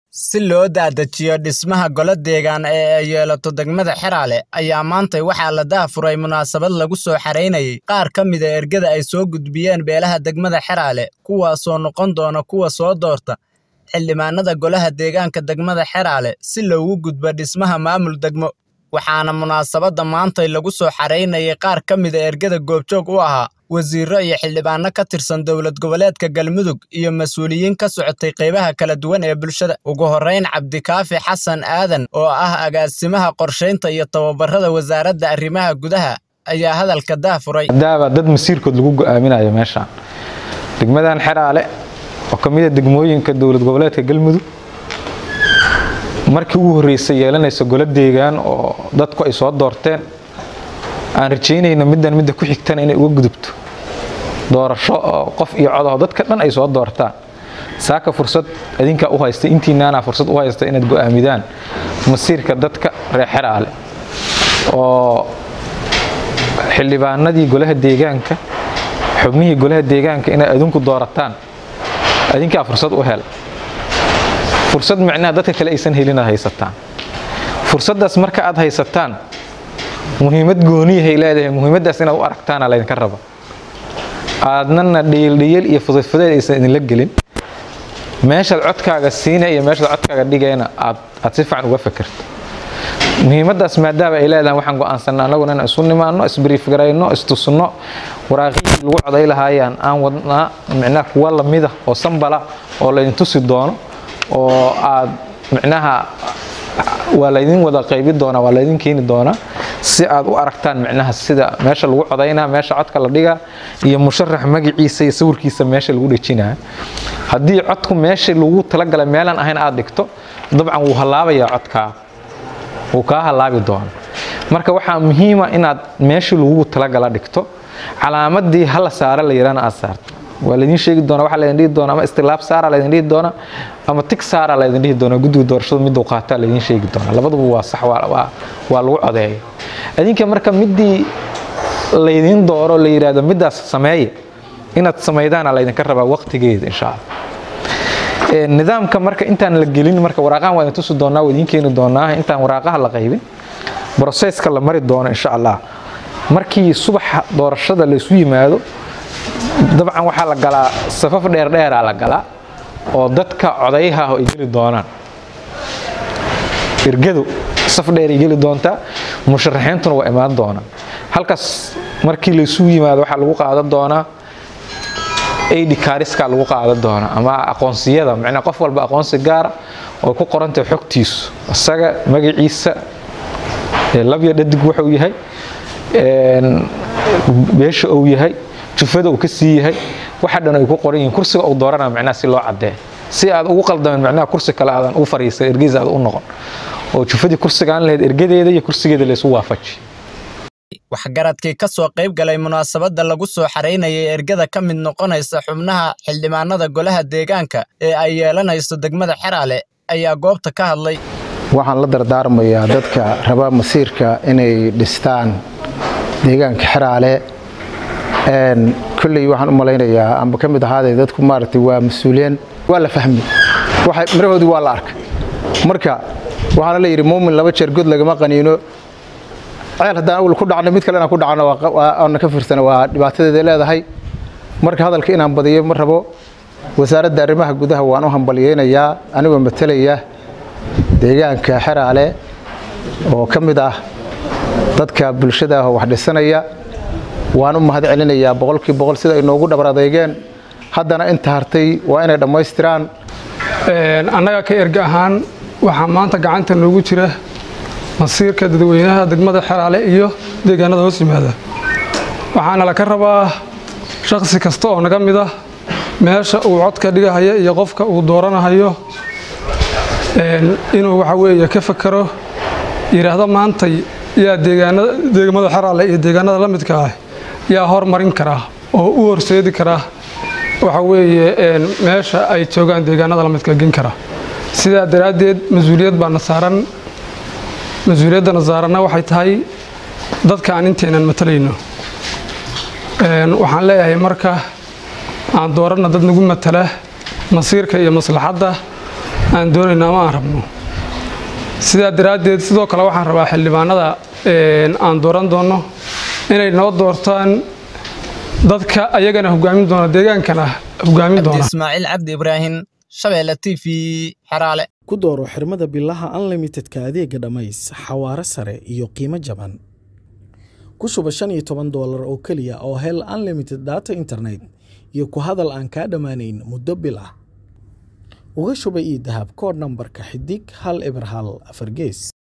Si loo daadajiyo dhismaha golo deegaan ee ay yeelato degmada Xeraale ayaa maantay waxaa la daahfuray munaasabad lagu soo xareynayay qaar ka mid a ergada ay soo gudbiyeen beelaha degmada Xeraale kuwaasoo noqon doona kuwa soo doorta xildhibaanada golaha deegaanka degmada Xeraale si loogu gudbo dhismaha maamul degmo waxaana munaasabadda maantay lagu soo xareynayay qaar ka mid a ergada goobjoog u ahaa wasiirro iyo xildhibaano ka tirsan dowlad goboleedka galmudug iyo mas-uuliyiin ka socotay qaybaha kala duwan ee bulshada ugu horrayn cabdikaafi xasan aadan oo ah agaasimaha qorshaynta iyo tababarada wasaaradda arrimaha gudaha ayaa hadalka daafuray daaba dad masiirkood lagu go'aaminayo meeshaan degmadan xeraale oo ka mid a degmooyinka dowlad goboleedka galmudug markii ugu horreysay yeelanaysa golo deegaan oo dadku ay soo doorteen aan rajaynayno middan midda ku xigtana inay uga gudubto doorasho oo qof iyo codaho dadka dhan ay soo doortaan saaka fursad idinkaa u haysta intiinaana fursad u haysta inaad go'aamidaan masiirka dadka reer xeraale oo xildhibaanadii golaha deegaanka xubnihii golaha deegaanka inaad adinku doorataan adinkaa fursad u hel fursad micnaha dadka kale aysan helin aad haysataan fursaddaas marka aad haysataan muhiimad gooniyahay leedahay muhiimaddaas inaad u aragtaana laydinka raba aadnana dhiyeeldhiyeel iyo fudayfudeed aysan idinla gelin meeshaad codkaaga siina iyo meeshaad codkaaga dhigayna aad aad si fiican uga fakerto muhiimaddaas maadaama ay leedahay waxaan go'aansanna annaguna inaan isu nimaanno isbriifgarayno istusno waraaqihii lagu coday lahaayaan aan wadnaa micnaha kuwa lamida oo sambala oo laydin tusi doono oo aad micnaha waa laydin wada qaybi doonaa waa laydin keeni doonaa si aad u aragtaan micnaha sida meesha lagu codaynaa meesha codka la dhigaa iyo musharax magaciisa iyo sawirkiisa meesha lagu dhejinaa haddii codku meesha lagu talagalay meelaan ahayn aad dhigto dabcan wuu hallaabayaa codkaa wuu kaa hallaabi doona marka waxaa muhiima inaad meeshii lagugu talagala dhigto calaamadii hala saara la yidhahna aad saarto waa laydin sheegi doona waxaa laydin dhihi doona ama istilaab saara laydin dhihi doona ama tig saara laydin dhihi doona guddiga doorashadu miduu qaataa laydin sheegi doona labaduba waa sax waa lagu codeeya adinka marka midii laydin dooro la yidhaahdo middaas sameeya inaad samaydaana laydinka rabaa waqtigeeda insha allah nidaamka marka intaan la gelin marka waraaqahan waa idin tusi doonaa waa idin keeni doonaa intaan waraaqaha la qaybin broseska la mari doono insha allah markii subaxa doorashada laysu yimaado dabcan waxaa la galaa safaf dheerdheeraa la galaa oo dadka codayaha ah ay geli doonaan ergadu saf dheeray geli doontaa musharaxiintuna waa imaan doonaa halkaas markii laysugu yimaado waxaa lagu qaadan doonaa ad kaariska lagu qaadan doonaa ama aqoonsiyada macnaa qof walba aqoonsi gaara oo ku qorantahay xogtiisu isaga magaciisa labya dhadig wuxuu yahay beesha uu yahay jufada uu ka sii yahay waxa dhan ay ku qoran yihiin kursiga uu dooranaa macnaha si loo caddeeyo si aad ugu qaldamin macnaha kursi kale aadan u fariisan ergeysa aad u noqon oo jufadii kursigaan lahayd ergadeeda iyo kursigeeda laysu waafaji waxgaradkii ka soo qayb galay munaasabadda lagu soo xareynayay ergada ka mid noqonaysa xubnaha xildhibaanada golaha deegaanka ee ay yeelanayso degmada xeraale ayaa goobta ka hadlay waxaan la dardaarmayaa dadka raba masiirka inay dhistaan deegaanka xeraale kolley waxaan u malaynayaa amba ka mid ahaaday dadku maaragtay waa mas-uuliyeen waa la fahmay mirahoodii waa la arkay marka waxaana la yidhi muumin laba jeer god lagama qaniino ceel haddaan awal ku dhacno mid kale inaan ku dhacno aana ka fiirsana waa dhibaatadeeda leedahay marka hadalka inaan badiyo ma rabo wasaaradda arrimaha gudaha waan u hambalyeynayaa anigoo matalaya deegaanka xeraale oo ka mid ah dadka bulshada ah oo wax dhisanaya waan u mahad celinayaa boqolkii boqol sida ay noogu dhabar adeegeen haddana inta hartay waa inay dhammaystiraan annaga ka erga ahaan waxaa maanta gacanta noogu jira masiirka dadweynaha degmada xeraale iyo deegaanada hoos yimaada waxaana laka rabaa shakhsi kasta oo naga mid ah meesha uu codka dhigahaya iyo qofka uu dooranahayo inuu waxa weeye ka fakero yidhaahdo maantay yaa degmada xeraale iyo deegaanada la midka ah yaa hormarin karaa oo u horseedi karaa waxa weeye meesha ay joogaan deegaanada la midka gen kara sidaa daraaddeed mas-uuliyad baana saaran mas-uuliyaddana saaranna waxay tahay dadka aan inteenan matalayno waxaan leeyahay marka aan dooranna dad nagu matala masiirka iyo maslaxadda aan doonayno ama aan rabno sidaa daraaddeed sidoo kale waxaan rabaa xildhibaanada aan dooran doonno inay noo doortaan dadka ayagana hogaamin doona deegaankana hogaamin doona ismaaciil cabdi ibraahim shabeelle t v xeraale ku dooro xirmada bilaha unlimitedka adeega dhammays xawaare sare iyo qiimo jaban ku shuba shan iyo toban doolar oo keliya oo hel unlimited data internet iyo ku hadal aan kaa dhammaanayn muddo bil ah uga shuba io dahab koodh nambarka xidig hal eber hal afar gees